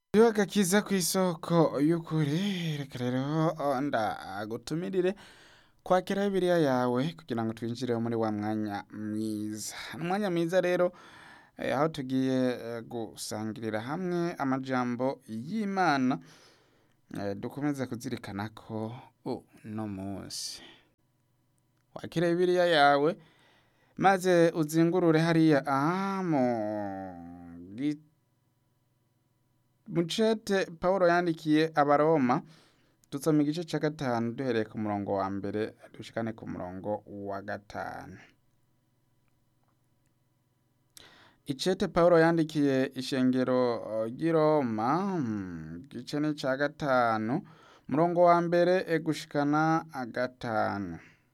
Iyo agakiza kw'isoko y'ukuri reka rero ndagutumirire kwakira bibiliya yawe kugira ngo twinjire muri wa mwanya mwiza umwanya mwiza rero eh, aho tugiye eh, gusangirira hamwe amajambo y'imana eh, dukomeze kuzirikana ko uno munsi wakira bibiliya yawe maze uzingurure hariya aha mu gi- mucete Pawulo yandikiye abaroma dusoma igice ca gatanu duhereye ku murongo wa mbere dushikane ku murongo wa gatanu icete Pawulo yandikiye ishengero eh, ry'i Roma mm, igice ni ca gatanu murongo wa mbere eh, gushikana gatanu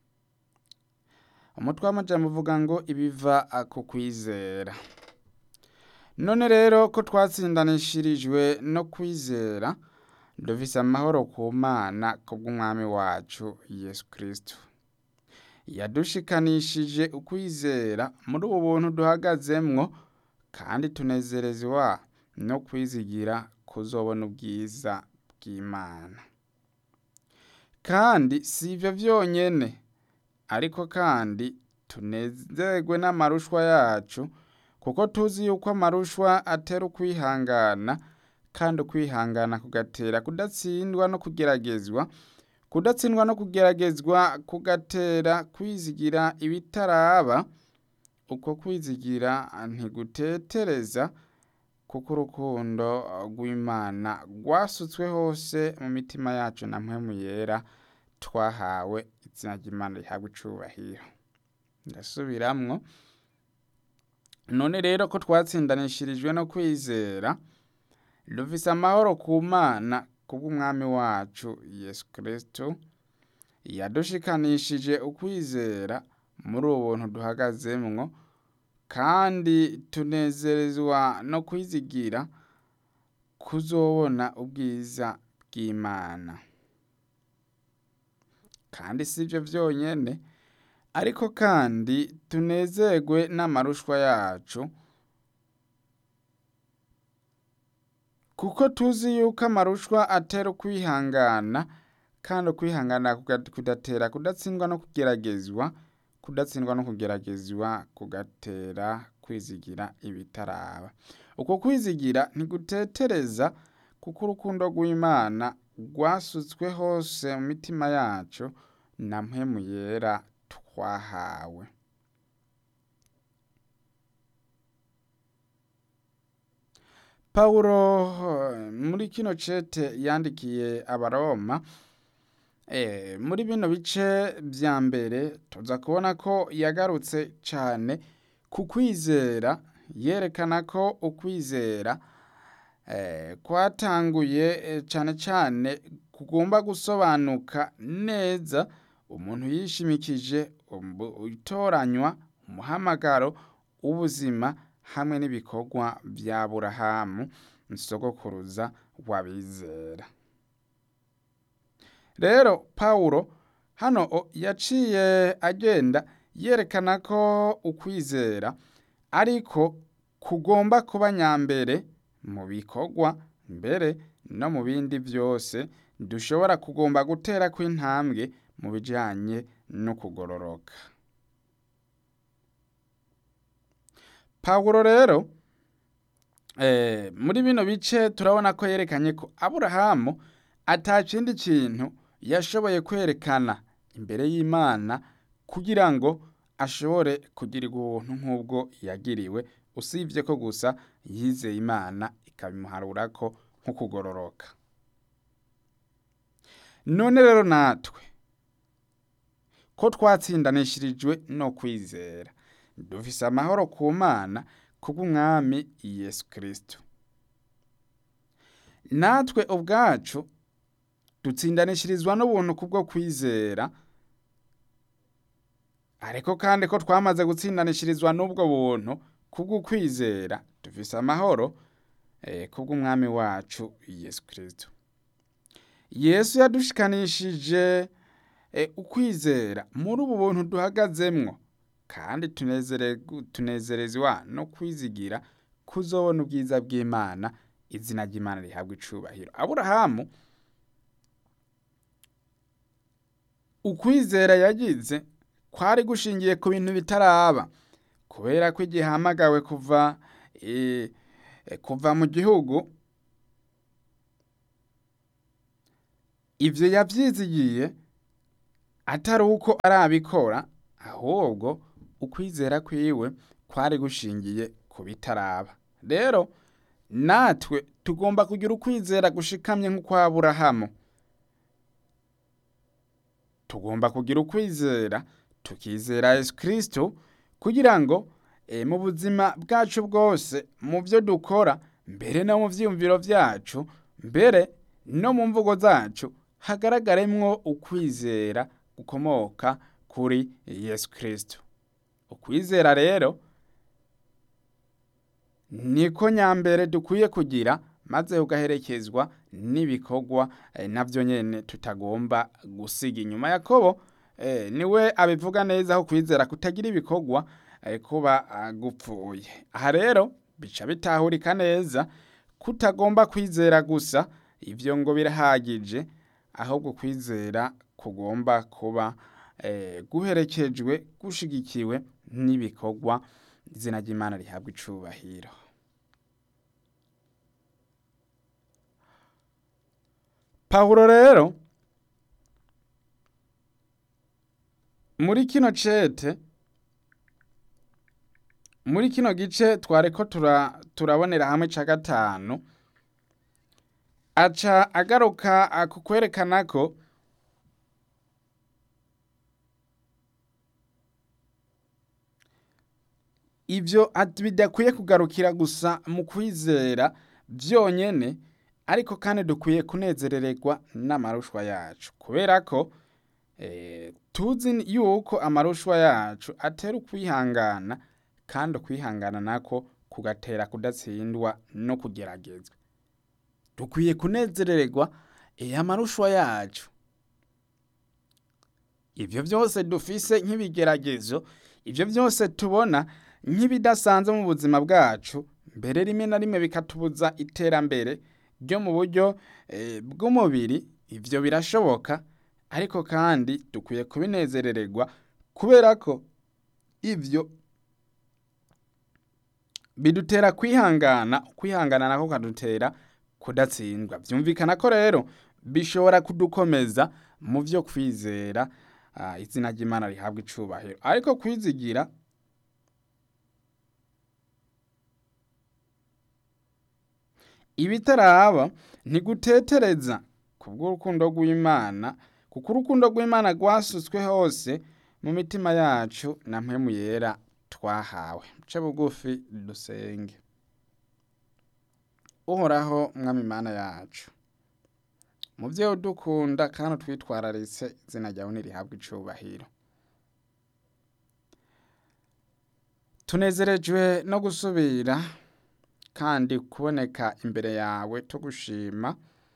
umutwe w'amajambo uvuga ngo ibiva ah, ku kwizera none rero ko twatsindanishirijwe no kwizera dufise amahoro ku mana kubw'umwami wacu yesu kristo yadushikanishije ukwizera muri ubu buntu duhagazemwo kandi tunezerezwa no kwizigira kuzobona ubwiza bw'imana kandi si ivyo vyonyene ariko kandi tunezerwe n'amarushwa yacu kuko tuzi yuko amarushwa atera ukwihangana kandi ukwihangana kugatera kudatsindwa no kugeragezwa kudatsindwa no kugeragezwa kugatera kwizigira ibitaraba uko kwizigira ntigutetereza kuko urukundo rw'imana rwasutswe hose mu mitima yacu na mpwemu yera twahawe izina ry'imana rihabwa icubahiro ndasubiramwo none rero ko twatsindanishirijwe no kwizera dufise amahoro ku mana kubw'umwami wacu yesu kristo yadushikanishije ukwizera muri ubu buntu duhagazemwo kandi tunezerezwa no kwizigira kuzobona ubwiza bw'imana kandi si ivyo vyonyene ariko kandi tunezerwe n'amarushwa yacu kuko tuzi yuko amarushwa atera ukwihangana kandi ukwihangana kuga- kudatera kudatsindwa no kugeragezwa kudatsindwa no kugeragezwa kugatera kwizigira ibitaraba uko kwizigira ntigutetereza kuko urukundo rw'imana rwasutswe hose mu mitima yacu na mpwemu yera twahawe Pawulo eh, muri kino cete yandikiye abaroma eh, muri bino bice vya mbere tuza kubona ko yagarutse cane ku kwizera yerekana ko ukwizera eh, kwatanguye eh, cane cane kugomba gusobanuka neza umuntu yishimikije umbu- itoranywa umuhamagaro w'ubuzima hamwe n'ibikorwa vya Aburahamu nsogokuruza w'abizera rero Pawulo hano o- yaciye agenda yerekana ko ukwizera ariko kugomba kuba nyambere mu bikorwa mbere no mu bindi vyose dushobora kugomba gutera kw'intambwe mu bijanye no kugororoka Pawulo rero eh, muri bino bice turabona ko yerekanye ko Aburahamu ata kindi kintu yashoboye kwerekana imbere y'Imana kugira ngo ashobore kugirirwa ubuntu nk'ubwo yagiriwe usibye ko gusa yizeye Imana ikabimuharurako nko kugororoka none rero natwe ko twatsindanishirijwe no kwizera dufise amahoro ku mana kubw'umwami yesu kristo natwe ubwacu dutsindanishirizwa n'ubuntu kubwo kwizera ariko kandi ko twamaze gutsindanishirizwa n'ubwo buntu kubwo kwizera dufise amahoro eh, kubw'umwami wacu yesu kristo yesu yadushikanishije eh, ukwizera muri ubu buntu duhagazemwo kandi tunezere- tunezerezwa no kwizigira kuzobona ubwiza bw'Imana izina ry'imana rihabwa icubahiro aburahamu ukwizera yagize kwari gushingiye ku bintu bitaraba kubera ko igihe ahamagawe kuva eh, eh, kuva mu gihugu ivyo yavyizigiye atari uko arabikora ahubwo ukwizera kwiwe kwari gushingiye ku bitaraba rero natwe tugomba kugira ukwizera gushikamye nk'ukwa aburahamu tugomba kugira ukwizera tukizera yesu kristo kugira ngo e, mu buzima bwacu bwose mu byo dukora mbere no mu vyiyumviro vyacu mbere no mu mvugo zacu hagaragaremwo ukwizera gukomoka kuri yesu kristo ukwizera rero niko nyambere dukwiye kugira maze ugaherekezwa n'ibikorwa eh, navyo nyene tutagomba gusiga inyuma yakobo eh, niwe abivuga neza aho kwizera kutagira ibikorwa eh, kuba ah, gupfuye aha rero bica bitahurika neza kutagomba kwizera gusa ivyo ngo birahagije ahubwo kwizera kugomba kuba eh, guherekejwe gushigikiwe n'ibikorwa izina ry'imana rihabwa icubahiro pawulo rero muri kino cete muri kino gice twareko tura, turabonera hamwe ca gatanu aca agaruka ah, ku kwerekana ko ivyo ati bidakwiye kugarukira gusa mu kwizera vyonyene ariko kandi dukwiye kunezerererwa n'amarushwa yacu kubera ko eh, tuzi yuko amarushwa yacu atera ukwihangana kandi ukwihangana nako kugatera kudatsindwa no kugeragezwa dukwiye kunezerererwa eh, amarushwa yacu ivyo vyose dufise nk'ibigeragezo ivyo vyose tubona nk'ibidasanzwe mu buzima bwacu mbere rimwe na rimwe bikatubuza iterambere ryo mu buryo eh, bw'umubiri ivyo birashoboka ariko kandi dukwiye kubinezerererwa kubera ko ivyo bidutera kwihangana kwihangana nako kadutera kudatsindwa vyumvikana ko rero bishobora kudukomeza mu vyo kwizera ah, izina ry'imana rihabwa icubahiro ariko kwizigira ibitaraba ntigutetereza kubw'urukundo rw'imana kuko urukundo rw'imana rwasutswe hose mu mitima yacu na mpemu yera twahawe muce bugufi dusenge uhoraho mwami imana yacu muvyeyi udukunda kandi utwitwararitse izina ryawe nirihabwa icubahiro tunezerejwe no gusubira kandi kuboneka imbere yawe tugushima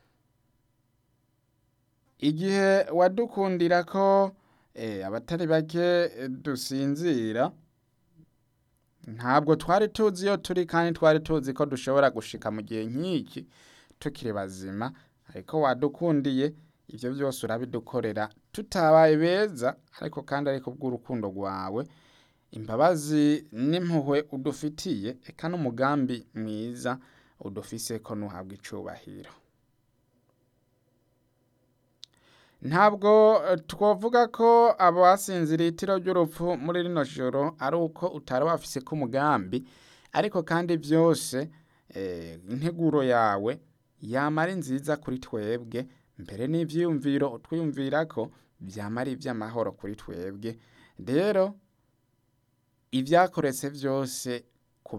igihe wadukundira ko eh, abatari bake eh, dusinzira ntabwo twari tuzi iyo turi kandi twari tuzi ko dushobora gushika mu gihe nk'iki tukiri bazima ariko wadukundiye ivyo vyose urabidukorera tutabaye beza ariko kandi ariko bw'urukundo rwawe imbabazi n'impuhwe udufitiye eka n'umugambi mwiza udufise ko nuhabwa icubahiro ntabwo eh, twovuga ko abasinzira itiro ry'urupfu muri rino joro ari uko utari wafise ko umugambi ariko kandi byose eh, integuro yawe yama ari nziza kuri twebwe mbere n'ivyiyumviro utwiyumvira ko vyama ari ivy'amahoro kuri twebwe rero ivyakoretse vyose